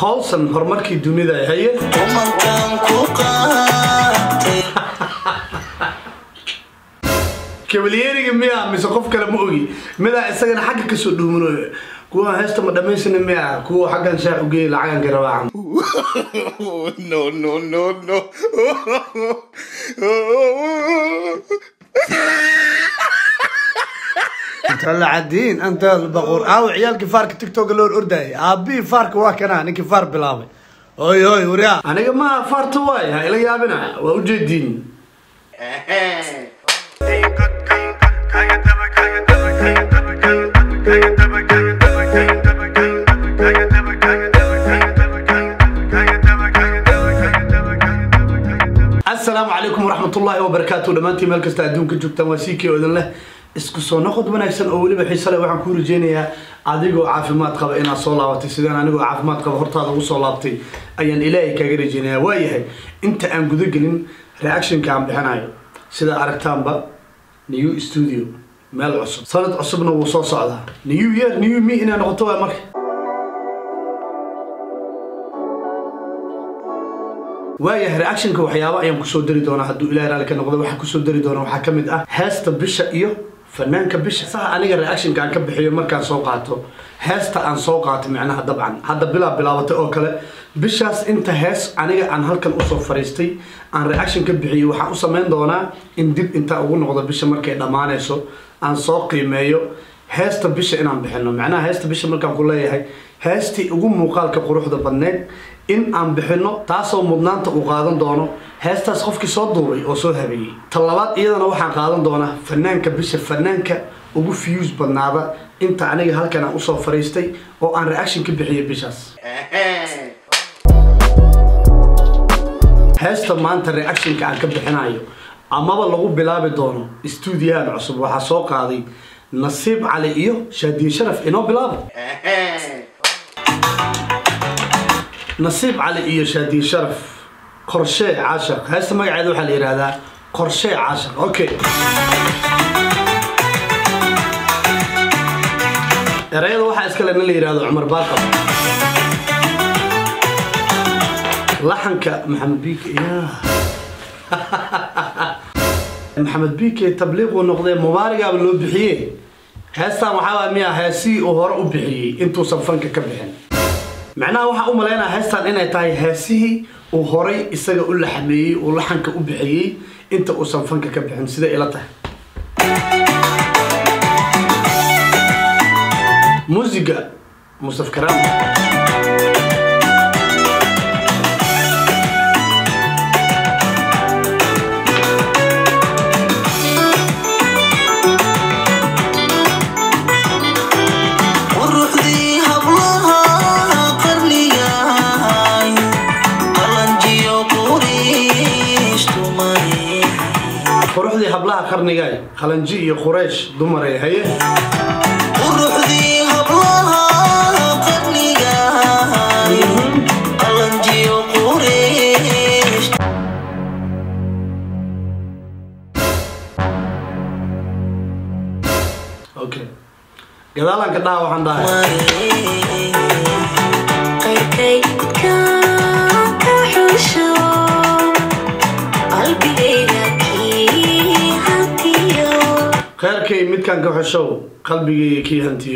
colson horumarkii dunida haye kumankan ku qaatay kabalyeeriga miya mise qof kale ma ogi midaa isagana xagga kasoo dhuumino kuwa heesta ma dhamaysana miya kuwa xaggan shaac ugeey lacaganka rabaacan no no no no talacadiin anta albaquur aaw ciyaalkii faarka tiktoka loo ordayay aabihii faarka waa kanaa ninkii faar bilaabay oy oy waryaa aniga ma faarta waay ha ila yaabina waa ujeediin asalaamu calaykum waraxmatullaahi wabarakaatu dhammaantiin meel kasta adduunka joogtaan waa sii kii odan leh isku soo noqod wanaagsan oo weliba xiise leh waxaan kuu rajeynayaa adigoo caafimaad qaba inaad soo laabatay sidaan anigoo caafimaad qaba hortaada ugu soo laabtay ayaan ilaahay kaaga rajeynayaa waayahay inta aan gudagelin reactionka aan bixinayo sida aragtaanba new studio meel cusub sanad cusubna wuu soo socdaa new year new me inay noqoto waa marka waayahay reactionka waxyaaba ayaan kusoo dari doonaa hadduu ilahay raali ka noqdo waxaan kusoo dari doonaa waxaa ka mid ah heesta bisha iyo fanaanka bisha saha aniga reactionka aan ka bixiyo markaan soo qaato heesta aan soo qaato micnaha dabcan hadda bilaa bilaabatay oo kale bishaas inta hees aniga aan halkan usoo fariistay aan reaction ka bixiyo waxaan u samayn doonaa in dib intaa ugu noqdo bisha markay dhammaanayso aan soo qiimeeyo heesta bisha inaan bixino macnaha heesta bisha markaan ku leeyahay heestii ugu muuqaalka quruxda badneed in aan bixino taasoo mudnaanta uu qaadan doono heestaas qofkii soo duubay oo soo habeeyey ta labaad iyadana waxaan qaadan doonaa fanaanka bisha fanaanka ugu fiyuus badnaada inta aniga halkan aan usoo fariistay oo aan reaction ka bixiyay bishaas heesta maanta reactionka aan ka bixinayo amaba lagu bilaabi doono stuudiyahan cusub waxaa soo qaaday nasiib cali iyo shaadiye sharaf inoo bilaaba nasiib cali iyo shaadiye sharaf qorshee caashaq heesta magaceeda waxaa la yidhaahdaa qorshee caashaq okay erayada waxaa iskale nin la yidhahdo cumar baaqab laxanka maxamed biike ya maxamed biike tabliiquu noqdee mubaarigaaba loo bixiyey heestan waxaa waa miya heesihii uu hore u bixiyey intuusan fanka ka bixin macnaha waxaa u malaynaya heestan inay tahay heesihii uu horay isaga u laxameeyey uu laxanka u bixiyey inta uusan fanka ka bixin sida ila tahay muusiga mustaf karaam quruxdii hablaha qarnigay qalanjiyo quriish tumay quruxdii hablaha qarnigay qalanji iyo quraysh dumaray haye quruxdii hablaha qarnigay qalanjiyo quriish okay gadaalanka dhaha waxaan dhahay qayrkaydka ka xusho qalbigayga kii hantiyo kheyrkay midkaan ka xeshow qalbigayga kii hantiyo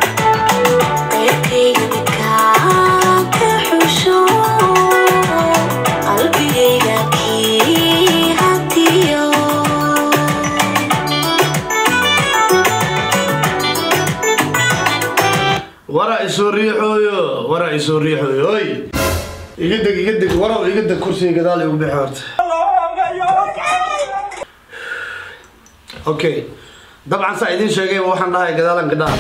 qayrkaydka ka xusho qalbigayga kii hantiyo wara isoo riixooyo wara isoo riixooyo oy iga deg iga deg waraw iga deg kursiga gadaal igu bixi horta okay dabcan saa idiin sheegay waxaan dhahay gadaalanka dhaha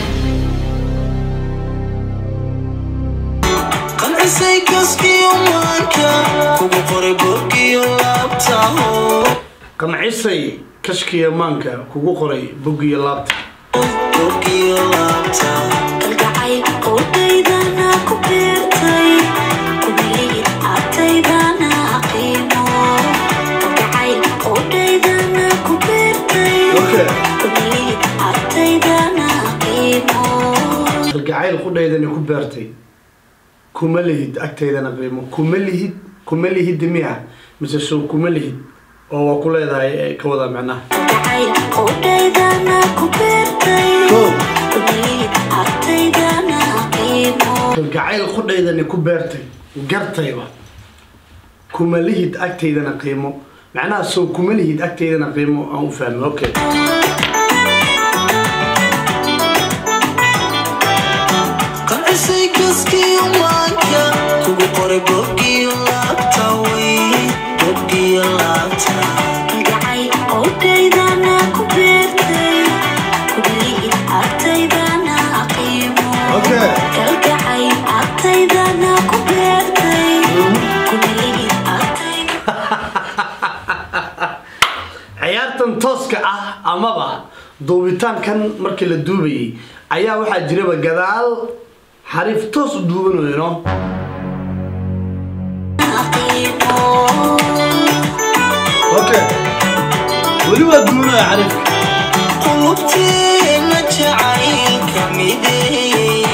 qancisay kaskiyo maanka kugu qoray bogiyo laabtaho qancisay kashkiya maanka kugu qoray boggiyo laabta bogiyo laabta kalgacay qowdaydana ku beertay kubiliyid agtaydana qiimo kalgacay qowdaydana ku beertay okay kubiliyid agtaydana qiimo kalgacayl qudhaydani ku beertay kuma lihid agtaydana qiimo kuma lihid kuma lihid miya mise soo kuma lihid oo waa ku leedahay ee ka wada macnaha gacayl qudhaydana ku beertay Kow. kumaliid agtaydana qiimo kalgacayl qudhaydani ku beertay gartayba kuma lihid agtaydana qiimo macnaha soo kuma lihid agtaydana qiimo aan u fahmay okay qancisay kaskiyo maanka kugu qoray boggiyo laabta wey boggiyo laabta gacayl qudhaydana ku beertay kumaliid agtaydana qiimo Okay. kalgacayl agtaydana ku beertay kumaliid agtaydana ciyaartan tooska ah amaba duubitaankan markii la duubayay ayaa waxaa jiraba gadaal xariif toos u duubanayo no qiimo okay weli waa duubanaya xariifka qulubteena jacaylka mideeye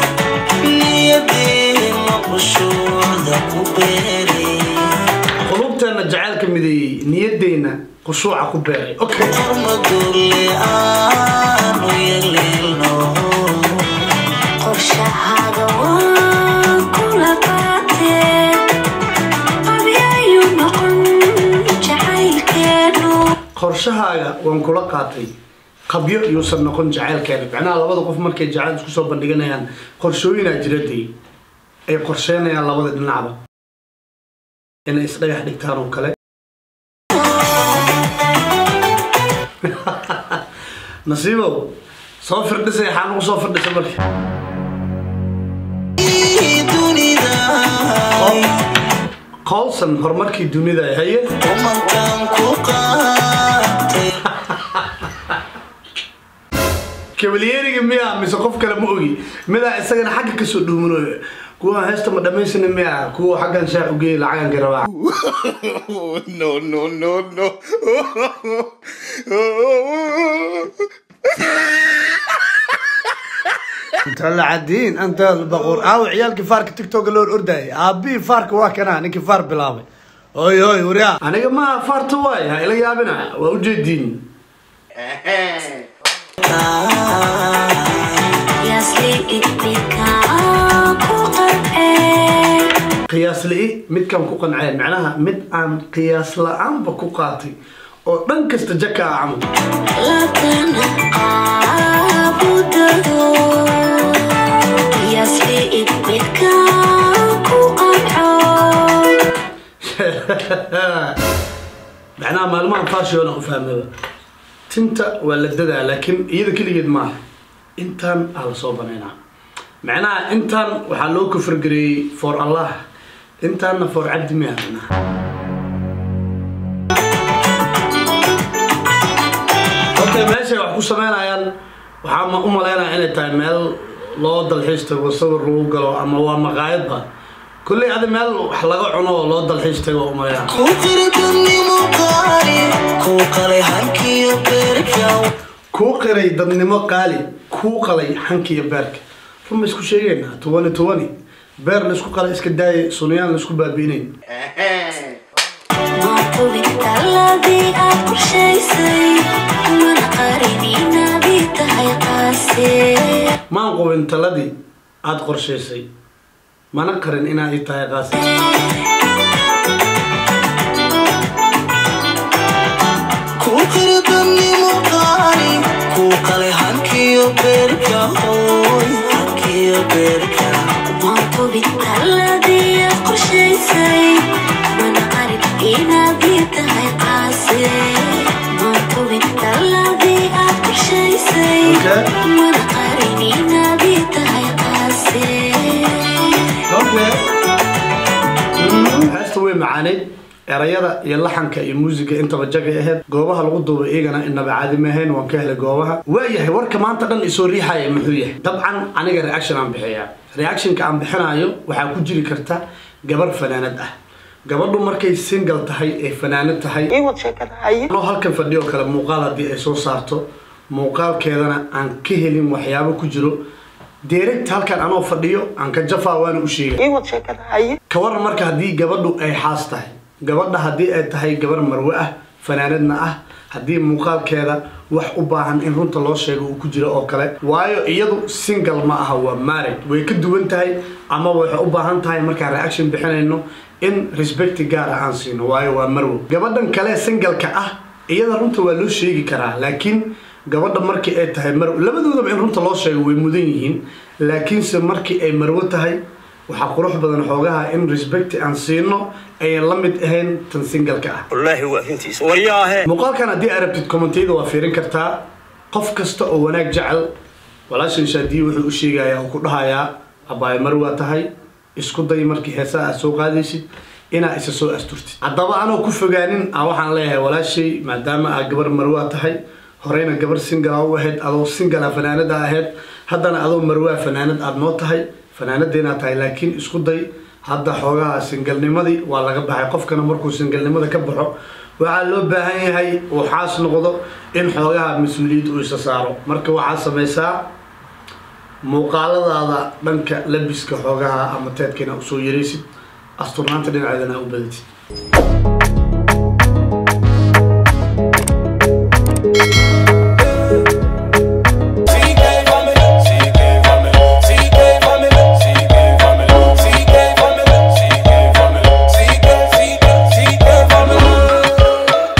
niyadeena qushuucda ku beerey qulubteena jacaylka mideeyey niyadeyna khushuuca ku beeray okay qormadulle aanu yeleelno qorshahaaga waan kula qaatee qabyayuu noqon jacaylkeenu qorshahaaga waan kula qaatay qabyo yuusan noqon jacaylkeena macnaha labada qof markay jacayl isku soo bandhiganayaan qorshooyinaa jiradii ay qorsheynayaan labada dhinacba inay isdhagax dhigtaan oo kale nasiibow soo firdhisay xaan ugu soo firdhisa marka dunida qowlsan horumarkii dunida haye kumankan ku qaatay kabalyeeriga miya mise qof kale ma ogi midaa isagana xagga kasoo dhuumanayo kuwa heesta ma dhamaysana miya kuwa xaggan shaah ugeey lacagan garabaa no, no, no, no. talacadiin anta baquur aawo ciyaalkii faarka tiktoka loo ordayay aabihii faarka waa kanaa ninkii faar bilaabay oy oy waryaa aniga ma faarta waay ha ila yaabina waa ujeediin yaasli idmikaa ku qancee qiyaas li'i midkan ku qanceen macnaha mid aan qiyaas la-aanba ku qaatay oo dhan kasta jaka ah camal latana qaabudado yaasli idmikaa ku qanco macnaha maalmahan fashion aan u fahmaba tinta waa la dadaa laakiin iyada keligeed maaha intaan aa la soo banaynaa macnaha intaan waxaa loo kufrgareeyey for allah intaanna for cabdi miya macnaha okay meeshay wax ku sameynayaan waxaa ma u malaynaya inay tahay meel loo dalxiis tago sawir lagu galo ama waa maqaayadba kolley adi meel wax laga cuno oo loo dalxiis tago u malaynaya ku qirdannimo qaali ku qalay hankiyo beerka kuu qiray dadnimo qaali kuu qalay xankiiyo beerka run ma isku sheegeynaa tobani tobani beer laisku qalay iska daaya sunyaan laisku baabi'inayn ma tubin taladii aad qorshaysay mana qarin inaadii tahay qaase maan qubin taladii aada qorshaysay mana qarin inaa ii tahay qaasi ku qirdannimo qaali ku qalay hankiyo beerka hooy hankiyo beerka ma tubin taladii aad qorshaysay mana qarin inaadii tahay qaase ma tubin taladii aad qorshaysay Okay. mana qarin inaadii tahay qaase heesta way macaaneyd erayada iyo laxanka iyo muusiga intaba jagay ahayd goobaha lagu duubay iyagana inaba caadi ma ahayn waan ka helay goobaha waayahay warka maanta dhan isoo riixaya muxuu yahay dabcan aniga reaction aan bixiyaa reactionka aan bixinayo waxaa ku jiri karta gabar fanaanad ah gabadhu markay single tahay ee fanaanad tahay anoo halkan fadhiyo kale muuqaal haddii ay soo saarto muuqaalkeedana aan ka helin waxyaabo ku jiro direct halkan anoo fadhiyo aan ka jafaa waana u sheegay ka waran marka haddii gabadhu ay xaas tahay gabadha haddii ay tahay gabar marwe ah fanaanadna ah haddii muuqaalkeeda wax u baahan in runta loo sheego uu ku jiro oo kale waayo iyadu single ma aha waa married way ka duwan tahay ama waxay u baahan tahay markaan reaction bixinayno in respect gaar ah aan siino waayo waa marwo gabadhan kale singalka ah iyada runta waa loo sheegi karaa laakiin gabadha markii ay tahay marwo labadoodaba in runta loo sheego way mudan yihiin laakiinse markii ay marwo tahay waxaa qurux badan xoogaha in respect aan siino ayan la mid ahayn tan singalka ah والله هو فهمتيس ورياه muuqaalkan haddii aad rabtid kommentiyada waa fiirin kartaa qof kasta oo wanaag jecel walaashan shaadiye wuxuu u sheegayaa oo ku dhahayaa abaayo mar waa tahay isku day markii heesaha aad soo qaadaysid inaa isa soo asturtid haddaba anoo ku fogaanin a waxaan leeyahay walaashay maadaama aad gabar marwaa tahay horeyna gabar singala u ahayd adoo singala fanaanada ahayd haddana adoo marwaa fanaanad aad noo tahay fanaanadeenaa tahay laakiin isku day hadda xoogaha singalnimadii waa laga baxay qofkana markuu singalnimada ka baxo waxaa loo baahan yahay uu xaas noqdo in xoogaha mas-uuliyad uu isa saaro marka waxaad samaysaa muuqaaladaada dhanka labiska xoogaha ama teedka inaa usoo yaraysid asturnaanta dhinaceedana u badatid